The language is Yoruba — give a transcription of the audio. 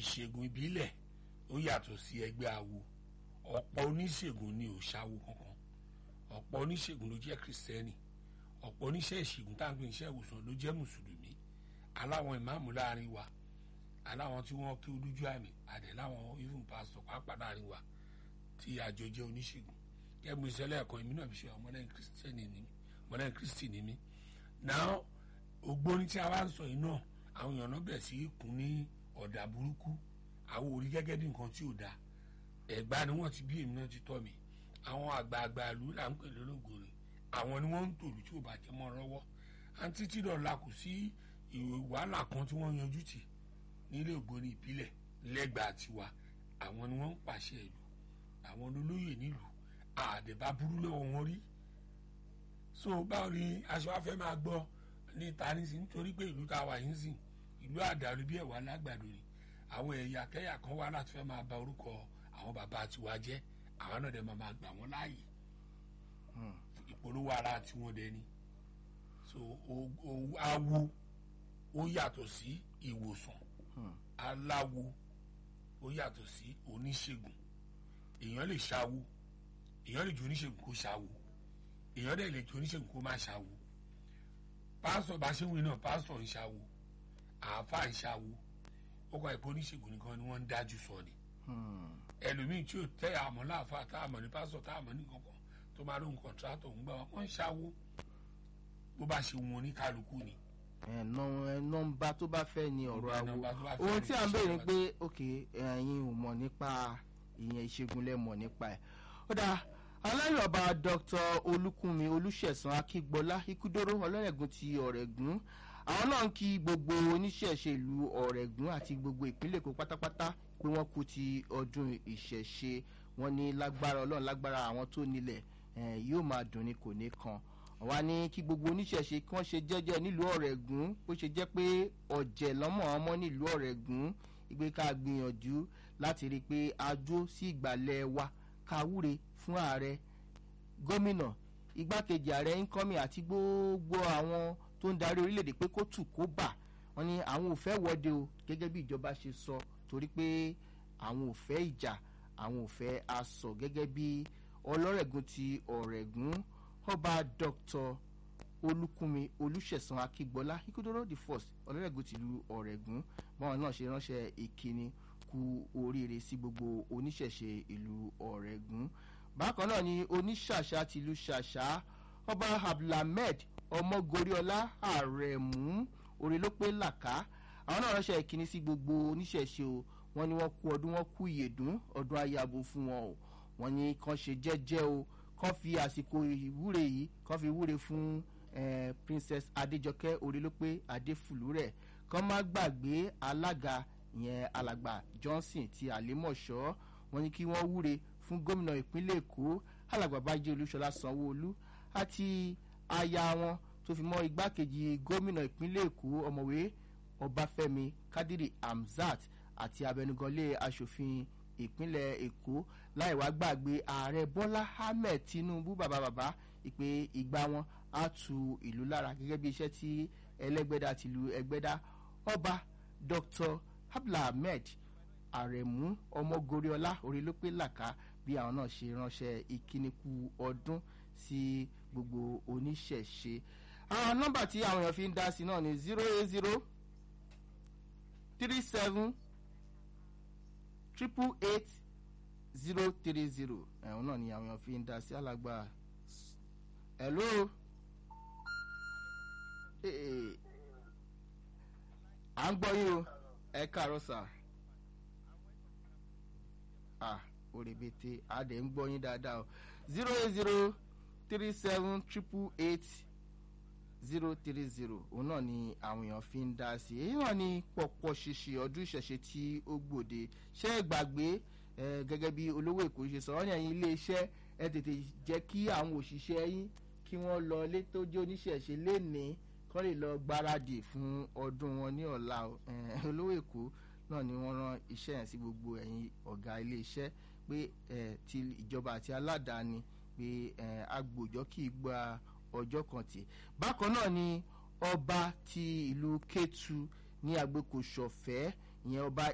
ìṣègùn ìbílẹ̀ ó yàtọ̀ sí ẹgbẹ́ awo ọ̀pọ̀ oníṣègùn ni ò ṣàwo kankan ọ̀pọ̀ oníṣègùn ló jẹ́ kìrìsìtẹ́nì ọ̀pọ̀ oníṣẹ́ ìṣègùn tá à ń pè níṣẹ́ ìwòsàn ló jẹ́ mùsùlùmí aláwọn ìmáàmù láàrin wa aláwọn tí wọ́n kí olójú àmì àdẹ̀ láwọn even pastor pàápàá láàrin wa tí àjọ jẹ́ oníṣègùn kẹ́mi ìṣẹ̀lẹ̀ ẹ̀kọ́ èmi náà fi ṣe ọmọlẹ́yìn kìrìsìtẹ́nì ni mí ọmọlẹ́yìn kìrìsìtì ni mí náà ògbóni tí a wá ń sọ yìí náà àwọn èèyàn náà bẹ̀rẹ̀ sí í kún ní ọ̀dà burúkú àwọn orí gẹ́gẹ́ bí nǹkan tí ò dáa ẹ̀gbá ni wọ́n ti bí èmi náà ti tọ́ mi àwọn àgbààgbà ìlú là ń pè lólógòrè àwọn ni wọ́n ń tòlù tí ò bá jẹ́ mọ́ lọ́wọ́ àǹtí tí dọ̀la kò sí ìwé wàhálà kan tí wọ́n yanjú tì nílé ògbóni ìbílẹ̀ lẹ́gbàá tiwa àwọn ni wọ́n ń pàṣẹ ìlú àwọn olóyè nílùú àdèbá burú lọ́wọ́ wọn rí so báwo ni aṣọ afẹ́ máa gbọ́ ní tanisi nítorí pé ìlú tá a wà yín sìn ìlú àdàlú bí ẹ̀wà lágbàdo ni àwọn ẹ̀yà kẹ́yà kan wá láti fẹ́ máa ba orúkọ àwọn bàbá tiwa jẹ́ àwọn náà dẹ̀ máa máa gbà wọ́n láàyè ìpolówó ara tiwọn dẹ̀ ni so awo ó yàtọ̀ sí ìwòsàn aláwo ó yàtọ̀ sí oníṣègùn èèyàn lè ṣàwo èèyàn lè ju oníṣègùn kó ṣàwo èèyàn dẹ̀ lè ju oníṣègùn kó má ṣàwo pásítọ̀ bá ṣe ń wí náà pásítọ̀ ń ṣàwo àáfàá ń ṣàwo ó kọ́ ìpò oníṣègùn nìkan ni wọ́n ń dájú sọ ni ẹlòmíì tí ò tẹ́ àmọ́ láàfáà tá àmọ́ ní pásítọ̀ tá àmọ́ ní kankan tó máa lóhun kọ̀ntrátọ̀ ń gbà wọ́n ń ṣàwo bó bá ṣe wọn ní kálukú ni. nọ́mbà tó bá fẹ́ ni ọ̀rọ̀ awo ohun tí à ń béèrè pé ok ẹ̀yin ò mọ̀ nípa ìyẹn ìṣègùn lẹ mọ̀ nípa ẹ̀ ó dáa alárọ̀bá dr olúkúnmi olùṣẹ̀sán akígbọ́lá ikúdóró ọlọ́rẹ̀gùn ti ọ̀rẹ́gùn àwọn náà ń kí gbogbo oníṣẹ̀ṣe ìlú ọ̀rẹ́gùn àti gbogbo ìpínlẹ̀ èkó pátápátá pé wọ́n kú ti ọdún ìṣẹ̀ṣe wọn ní lágbára ọlọ́run lágbára àwọn tó nílẹ̀ yóò máa dùn ní kò ní kan wá ní kí gbogbo oníṣẹ̀ṣe kí wọ́n ṣe jẹ́jẹ́ nílùú ọ̀rẹ́gùn bó ṣe jẹ́ pé ọ̀jẹ̀ lọ́mọ ọmọ nílùú ọ̀rẹ́gùn ìgbé ká gbìyànjú láti rí i pé a jó sí ìgbàlẹ̀ wa ká wúre fún ààrẹ gómìnà igbákejì ààrẹ ńkọ́mì àti gbogbo àwọn tó ń darí orílẹ̀-èdè pé kó tù kó bà wọ́n ní àwọn ò fẹ́ wọ́de o gẹ́gẹ́ bí ìjọba ṣe sọ torí pé àwọn ò fẹ́ ìjà àwọn ò fẹ́ asọ̀ gẹ́gẹ́ bí ọlọ́rẹ̀gùn ti ọ̀rẹ́gùn ọba dr olùkúnmi olùṣẹ̀sán akígbọ́lá ikúdóró the first ọlọ́rẹ̀gùn tìlú ọ̀rẹ́gùn báwọn náà ṣe ránṣẹ́ ìkíni kú oríire sí gbogbo oníṣẹ̀ṣe ìlú ọ̀rẹ́gùn bákan náà ni oníṣàṣà tìlú ṣàṣà ọba abdulhamed ọmọgoriola àrẹ̀mú orílọ́pẹ́ làkà àwọn náà ránṣẹ́ ìkíní sí gbogbo oníṣẹ̀ṣe o wọ́n ní wọ́n kú ọdún wọ́n kú ìyèdún ọdún ayabo fún wọn o wọ́n ní kàn ṣe jẹ́jẹ́ o kàn fi àsìkò ìwúre yìí kàn fi wúre fún eh, princess adéjọkẹ́ orílọ́pẹ́ adéfùlúrẹ̀ kàn má gbàgbé alága ìyẹn alàgbà johnson ti àlèmọ̀ṣọ́ wọ́n ní kí wọ́n wúre fún gómìnà ìpínlẹ̀ èkó alàgbà bájí olúṣọlá sanwóolu àti aya wọn tó fi mọ́ igbákejì gómìnà ìpínlẹ̀ èkó ọ̀mọ̀wé ọbáfẹ́mi kádírì hamzat àti abẹnuganlé asòfin ìpínlẹ̀ èkó láì wá gbàgbé ààrẹ bọ́lá ahmed tinubu bàbá bàbá ìpè ìgbà wọn á tu ìlú lára gẹ́gẹ́ bí iṣẹ́ tí ẹlẹ́gbẹ́dá tìlú ẹgbẹ́dá ọba dr abdulhamid àrẹ̀mú ọmọgoriola orílọ́pẹ́ làkà bí àwọn náà ṣe ránṣẹ́ ìkíníkù ọdún sí gbogbo oníṣẹ̀ṣe àwọn nọ́mbà tí àwọn èèyàn fi ń dá sí náà ni zero eight zero three seven triple eight zero three zero ẹ̀hún náà ni àwọn èèyàn fi ń dá sí alàgbà hello à ń gbọ́ yín o ẹ káàárọ̀ sà ah orebete adé ń gbọ́ yín dáadáa o zero eight zero three seven triple eight zero three zero òun náà ni àwọn èèyàn fi ń dá sí èyí náà ni pọ̀pọ̀ ṣíṣe ọdún ìṣẹ̀ṣe tí ó gbòde ṣé ẹ gbàgbé gẹ́gẹ́ bí olówó èkó ṣe sọ ọ́ ní ẹ̀yìn iléeṣẹ́ ẹ tètè jẹ́ kí àwọn òṣìṣẹ́ yín kí wọ́n lọ ilé tó jẹ́ oníṣẹ̀ṣe lénìí kọ́ lè lọ gbáradì fún ọdún wọn ní ọ̀la olówó èkó náà ni wọ́n rán iṣẹ́ yẹn sí gbogbo ẹ̀yin ọ̀gá iléeṣẹ́ pé ti ìjọba àti aládàáni pé agbòjọ́ kì í gba ọjọ́ kan tì bákan náà ni ọba ti ìlú kétu ní agbèkò ṣọ̀fẹ́ ìyẹn ọba